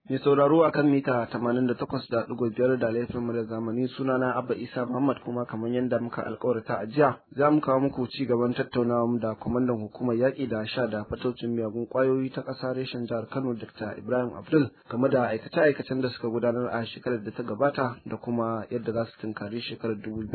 Mai sauraro a kan mita 88.5 da laifin mu da zamani sunana Abba Isa Muhammad kuma kamar yadda muka alkawarta a jiya za mu kawo muku ci gaban tattaunawa mu da kwamandan hukumar yaƙi da sha da fatocin miyagun ƙwayoyi ta ƙasa reshen jihar Kano Dr. Ibrahim Abdul game da aikace-aikacen da suka gudanar a shekarar da ta gabata da kuma yadda za su tunkari shekarar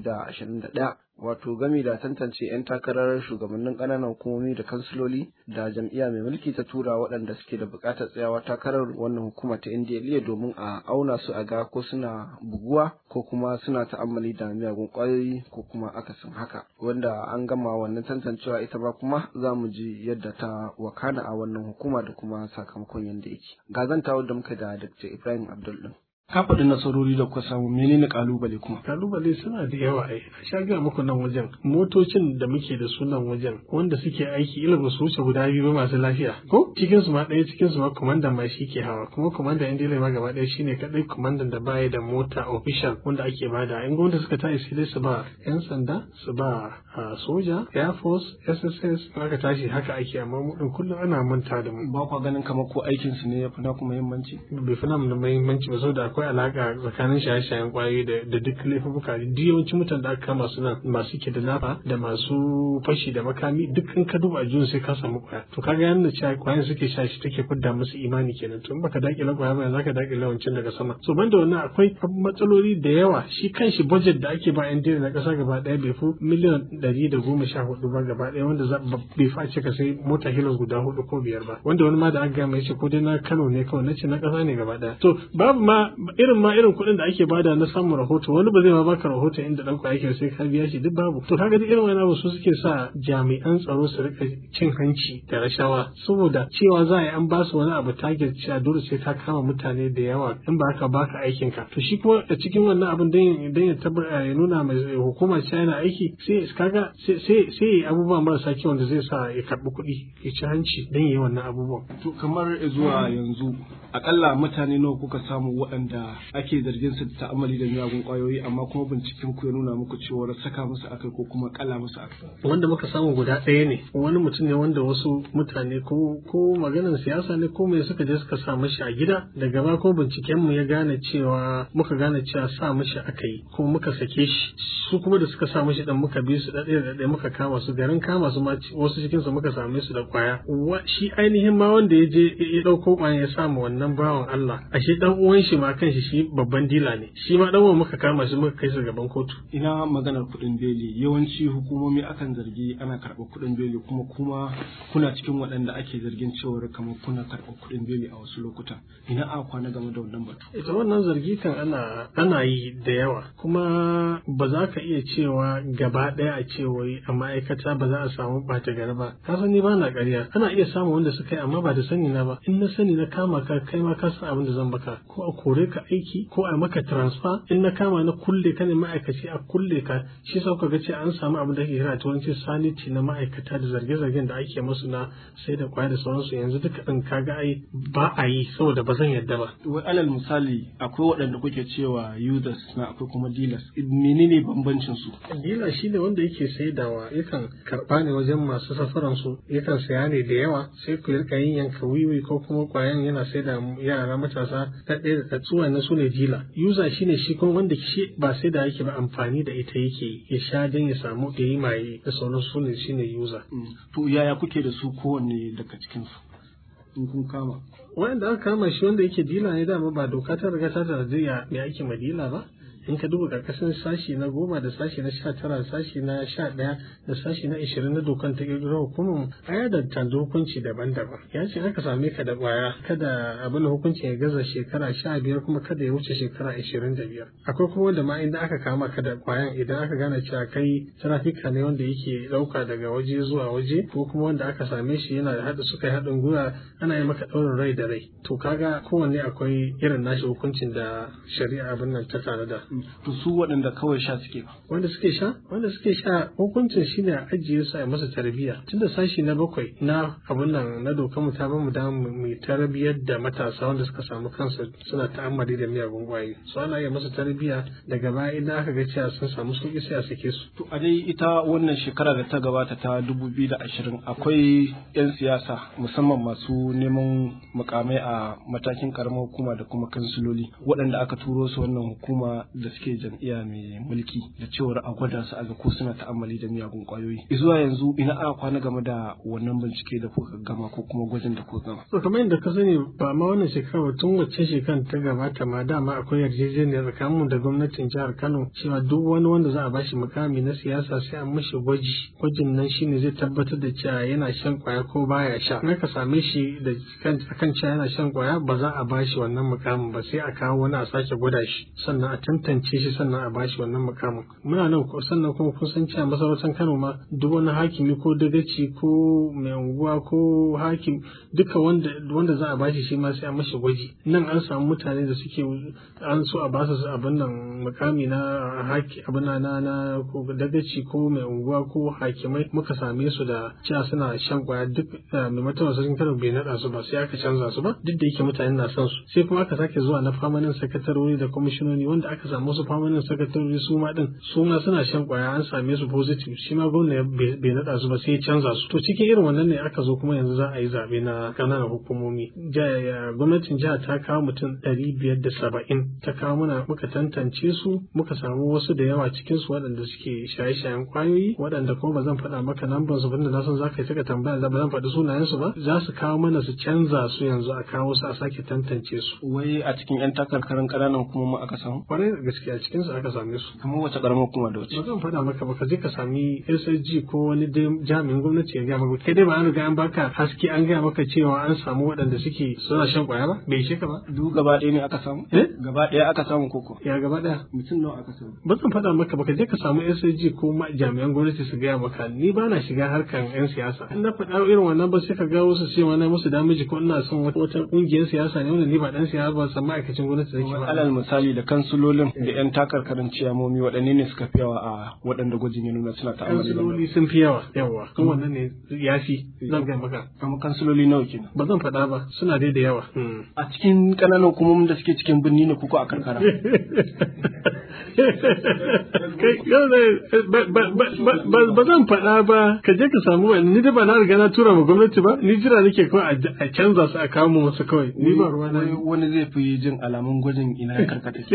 2021 wato gami da tantance 'yan takarar shugabannin ƙananan hukumomi da kansiloli da jam'iyya mai mulki ta tura waɗanda suke da buƙatar tsayawa takarar wannan hukuma ta NDLA domin a auna su a ga ko suna buguwa ko kuma suna ta'ammali da miyagun ƙwayoyi ko kuma akasin haka wanda an gama wannan tantancewa ita ba kuma za mu ji yadda ta wakana a wannan hukuma da kuma sakamakon yadda yake ga zantawa da muka da Dr. Ibrahim Abdul din ka faɗi nasarori da kuka samu menene kalubale kuma kalubale suna da yawa ai a sha ga muku nan wajen motocin da muke da su nan wajen wanda suke aiki ila ba su wuce guda biyu ba masu lafiya ko cikin su ma ɗaya cikin su ma komandan ma shi ke hawa kuma komandan yan ma gaba ɗaya shine kadai komandan da baya da mota official wanda ake bada in gwamnati suka tashi sai dai su ba yan sanda su ba soja air force sss aka tashi haka ake amma mu din kullum ana manta da mu ba kwa ganin kamar ko aikin su ne ya fi na kuma muhimmanci bai fi na muhimmanci ba saboda akwai alaka tsakanin shaye-shayen kwayoyi da duk laifuka duk yawancin mutane da aka kama su nan masu ke da nafa da masu fashi da makami duk in ka duba ajiyun sai ka samu kwaya to kaga yanda cewa kwayan suke sha shi take fidda musu imani kenan to in baka dakile kwaya ba zaka dakile wancan daga sama so banda wannan akwai matsaloli da yawa shi kanshi budget da ake ba yan na kasa gaba daya bai fi miliyan ɗari da goma sha hudu ba gaba daya wanda bai face ka sai mota hilos guda hudu ko biyar ba wanda wani ma da aka gama ya ce ko dai na Kano ne kawai na ce na kasa ne gaba daya to babu ma irin ma irin kuɗin da ake bada na samun rahoto wani ba zai ma baka rahoto inda ɗan yake sai ka biya shi duk babu to kaga duk irin wani abu su suke sa jami'an tsaro su rika cin hanci da rashawa saboda cewa za a yi an ba su wani abu target cewa dole sai ka kama mutane da yawa in ba ka baka aikin ka to shi kuma a cikin wannan abin dan ya tabbata ya nuna mai hukuma cewa yana aiki sai kaga sai sai abubuwa marasa kyau da zai sa ya karbi kuɗi ya ci hanci dan yi wannan abubuwan to kamar zuwa yanzu akalla mutane nawa kuka samu waɗanda ake zargin su da ta'amali da miyagun kwayoyi amma kuma binciken ku ya nuna muku cewa saka musu akai ko kuma kala musu akai wanda muka samu guda ɗaya ne wani mutum ne wanda wasu mutane ko ko maganar siyasa ne ko mai suka je suka sa mashi a gida daga ba ko binciken mu ya gane cewa muka gane cewa sa mashi akai ko muka sake shi su kuma da suka sa mashi dan muka bi su da ɗaya da muka kama su garin kama su ma wasu cikin su muka same su da kwaya shi ainihin ma wanda ya je ya ɗauko kwaya ya samu wannan bawan Allah ashe dan uwan shi ma kanshi shi babban dila ne shi ma dan muka kama shi muka kai su gaban kotu ina maganar kuɗin beli yawanci hukumomi akan zargi ana karɓar kuɗin beli kuma kuma kuna cikin waɗanda ake zargin cewar kamar kuna karɓar kuɗin beli a wasu lokuta ina a kwana game da wannan batu ita wannan zargi kan ana ana yi da yawa kuma ba za ka iya cewa gaba ɗaya a ce wai a ma'aikata ba za a samu ɓata gari ba ka sani ba na ƙarya ana iya samun wanda suka yi amma ba da sani na ba in na sani na kama ka kai ma ka san abin da zan baka ko a kore ka aiki ko a maka transfer in na kama na kulle ka ne ma'aikaci a kulle ka shi sa ka ga ce an samu abin da ake kira turanci sanity na ma'aikata da zarge-zargen da ake musu na sai da kwaya da sauransu yanzu duka ɗin kaga ai ba a yi saboda ba zan yadda ba. wai alal misali akwai waɗanda kuke cewa users na akwai kuma dealers menene bambancin su. dealer shi ne wanda yake saidawa yakan karɓa ne wajen masu safaran su yakan saya ne da yawa sai ku rika yin yanka wiwi ko kuma kwayan yana saida yara matasa ta ɗaya da tsuwa na su ne dealer user shi ne shi kuma wanda shi ba sai da yake ba amfani da ita yake ya sha don ya samu da yi maye da sauran su ne shi ne user. To yaya kuke da su kowanne daga cikin su? In kun kama. Wanda aka kama shi wanda yake dila ne dama ba doka ta riga ta tarziya me ake ma dila ba? in ka duba karkashin sashi na goma da sashi na sha tara sashi na sha ɗaya da sashi na ishirin na dokan ta ƙirƙiro hukumar a yada tanzu hukunci daban-daban ya ce aka same ka da ƙwaya kada abin hukuncin ya gaza shekara sha biyar kuma kada ya wuce shekara ishirin da biyar akwai kuma wanda ma inda aka kama ka da ƙwayan idan aka gane cewa kai trafika ne wanda yake ɗauka daga waje zuwa waje ko kuma wanda aka same shi yana da haɗa suka yi haɗin gwiwa ana yi maka ɗaurin rai da rai to kaga kowanne akwai irin nashi hukuncin da shari'a abin nan ta tanada to su waɗanda kawai sha suke ba wanda suke sha wanda suke sha hukuncin shine a ajiye su a masa tarbiyya tunda sashi na bakwai na abun nan na dokar mu ta ba mu da mu tarbiyyar da matasa wanda suka samu kansu suna ta'ammali da miyagun kwayoyi su ana iya masa tarbiyya daga baya idan aka ga cewa sun samu sauki sai a sake su to a dai ita wannan shekara da ta gabata ta 2020 akwai 'yan siyasa musamman masu neman mukamai a matakin karamar hukuma da kuma kansiloli waɗanda aka turo su wannan hukuma da suke jam'iyya mai mulki da cewar a gwada su a ga ko suna ta'ammali da miyagun kwayoyi zuwa yanzu ina aka kwana game da wannan bincike da kuka gama ko kuma gwajin da kuka gama to kamar yadda ka sani ba ma wannan shekara ba tun wacce shekarar ta gabata ma dama akwai yarjejeniya tsakanin mu da gwamnatin jihar Kano cewa duk wani wanda za a bashi mukami na siyasa sai an mishi gwaji gwajin nan shine zai tabbatar da cewa yana shan kwaya ko baya sha in aka same shi da kan cewa yana shan kwaya ba za a bashi wannan mukamin ba sai a kawo wani a sake gwada shi sannan a tantance shi sannan a bashi wannan mukamin muna nan sannan kuma kun san cewa masarautar Kano ma duk wani hakimi ko dagaci ko mai unguwa ko hakim duka wanda wanda za a bashi shi ma sai a mashi gwaji nan an samu mutane da suke an so a basu abin nan mukami na haki abin na na dagaci ko mai unguwa ko hakimai muka same su da cewa suna shan kwaya duk mai matawa sun Kano bai naɗa su ba sai aka canza su ba duk da yake mutane na son su sai kuma aka sake zuwa na famanin sakatarori da kwamishinoni wanda aka samu su famanin sakatarori su ma din su ma suna shan kwaya an same su positive shi ma gwamna bai naɗa su ba sai ya canza su to cikin irin wannan ne aka zo kuma yanzu za a yi zaɓe na ƙananan hukumomi gwamnatin jiha ta kawo mutum ɗari biyar da saba'in ta kawo mana muka tantance su muka samu wasu da yawa cikin su waɗanda suke shaye-shayen kwayoyi waɗanda kuma ba zan faɗa maka lambar su banda na san za ka yi saka tambaya ba zan faɗi sunayen su ba za su kawo mana su canza su yanzu a kawo su a sake tantance su wai a cikin yan takarkarin ƙananan hukumomi aka samu kwarai da gaskiya cikin su aka same su kamar wace ƙaramar hukuma da wace ba zan faɗa maka ba ka je ka sami SSG ko wani jami'in gwamnati ya gaya maka kai dai ba an riga an baka haske an gaya maka cewa an samu waɗanda suke suna shan kwaya ba bai ishe ka ba duk gaba ɗaya ne aka samu eh gaba ɗaya aka samu koko ya gaba ɗaya mutum nawa aka samu ba zan faɗa maka ba ka je ka samu SSG ko jami'an gwamnati su gaya maka ni ba na shiga harkan yan siyasa in na faɗa irin wannan ba sai ka ga wasu cewa na musu damiji ko ina son wata ƙungiyar siyasa ne wanda ni ba dan siyasa ba san ma'aikacin gwamnati nake ba alal misali da kansulolin da yan takarkarin ciyamomi waɗanne ne suka fi yawa a waɗanda gwajin ya nuna suna ta'amali da kansiloli sun fi yawa yawa kuma wannan ne ya fi zan gaya maka kamar kansuloli nawa kenan ba zan faɗa ba suna dai da yawa a cikin ƙananan hukumomin da suke cikin birni ne kuko a karkara ba zan faɗa ba ka je ka samu wani ni da ba na riga na tura ma gwamnati ba ni jira nake kawai a canza su a kawo mu wasu kawai ni ba ruwa na wani zai fi jin alamun gwajin ina ya karkata ke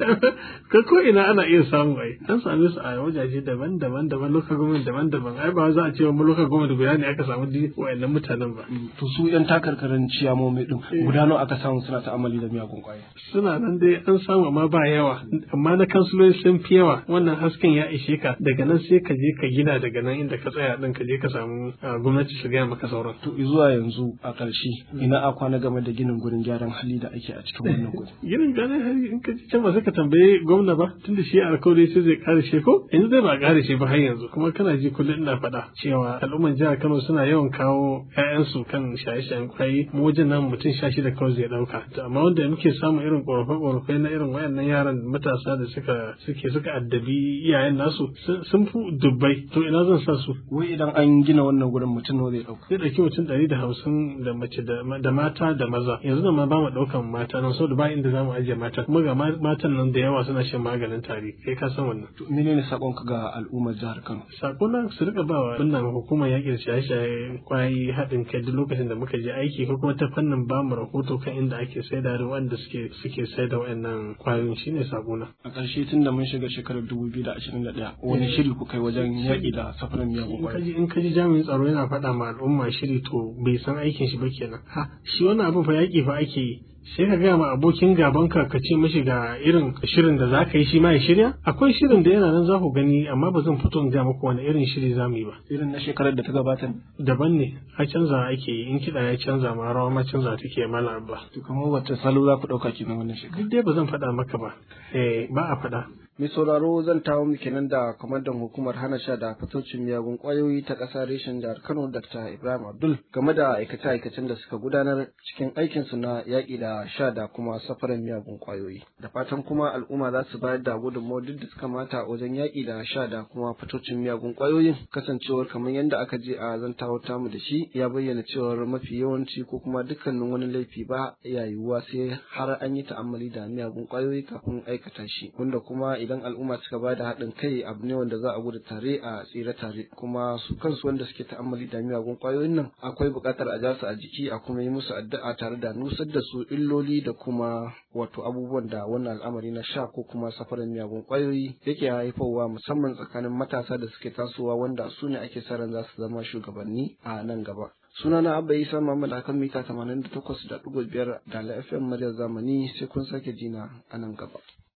ka ko ina ana iya samu ai an same su a wajaje daban-daban daban lokacin gwamnati daban-daban ai ba za a ce mu lokacin gwamnati guda ne aka samu di wayannan mutanen ba to su yan takarkarin ciyamomi din guda nawa aka samu suna ta'amali da miyagun kwaya suna nan dai an samu amma ba yawa amma na kansuloli sun fi yawa wannan hasken ya ishe ka daga nan sai ka je ka gina daga nan inda ka tsaya din ka je ka samu gwamnati su gaya maka sauran to zuwa yanzu a ƙarshe ina a kwana game da ginin gurin gyaran hali da ake a cikin wannan gurin ginin gyaran hali in ka ji can ba sai ka tambaye gwamna ba tunda shi alkawari sai zai kare shi ko yanzu zai ba kare shi ba har yanzu kuma kana ji kullum ina faɗa cewa al'umman jihar Kano suna yawan kawo 'ya'yansu kan shaye-shayen kwayi mu wajen nan mutum sha shida kawai zai ɗauka amma wanda muke samun irin ƙorafe-ƙorafe na irin wayannan yaran matasa da suka suke suka addabi iyayen nasu sun fi dubbai to ina zan sa su wai idan an gina wannan gurin mutum nawa zai ɗauka zai ɗauki mutum ɗari da hamsin da mace da mata da maza yanzu da ma ba mu ɗaukan mata nan saboda ba inda za mu ajiye mata kuma ga matan nan da yawa suna shan maganin tari kai ka san wannan to menene sakonka ga al'ummar jihar Kano sakona su rika ba wa wannan hukumar yaƙin shaye-shaye kwayi haɗin kai duk lokacin da muka je aiki ko kuma ta fannin ba mu rahoto kan inda ake saida da wanda suke suke saida wayannan kwayoyin shine sakona a ƙarshe tun da mun shiga shekarar 2021 wani shiri ku kai wajen yaƙi da safarin miyagun kwayoyi in ka ji jami'in tsaro yana faɗa ma al'umma shiri to bai san aikin shi ba kenan ha shi wannan abin fa yaƙi fa ake yi sai ka gaya ma abokin gaban ka ka ce mashi ga irin shirin da za ka yi shi ma ya shirya akwai shirin da yana nan za ku gani amma ba zan fito in ga muku wani irin shiri za mu yi ba irin na shekarar da ta gabata daban ne a canza ake yi in kiɗa ya canza ma rawa ma canza take mana abba to kamar wata salo za ku ɗauka kenan wannan shekarar duk dai ba zan faɗa maka ba eh ba a faɗa Mai sauraro zan tawo mu kenan da kwamandan hukumar hana sha da fatocin miyagun kwayoyi ta ƙasa reshen jihar Kano Dr. Ibrahim Abdul game da aikace-aikacen da suka gudanar cikin aikinsu na yaƙi da sha da kuma safaran miyagun kwayoyi. Da fatan kuma al'umma za su bayar da gudunmawar duk da suka mata wajen yaƙi da sha da kuma fatocin miyagun kwayoyin kasancewar kamar yadda aka je a zantawa tamu da shi ya bayyana cewar mafi yawanci ko kuma dukkanin wani laifi ba ya yiwuwa sai har an yi ta'ammali da miyagun kwayoyi kafin aikata shi wanda kuma idan al'umma suka ba da haɗin kai abu ne wanda za a gudu tare a tsira tare kuma su kansu wanda suke ta'ammali da miyagun kwayoyin nan akwai buƙatar a ja su a jiki a kuma yi musu addu'a tare da nusar da su illoli da kuma wato abubuwan da wannan al'amari na sha ko kuma safarin miyagun kwayoyi yake haifarwa musamman tsakanin matasa da suke tasowa wanda su ne ake sa ran za su zama shugabanni a nan gaba. sunana abba isa muhammad akan mita 88.5 da la fm muryar zamani sai kun sake jina a nan gaba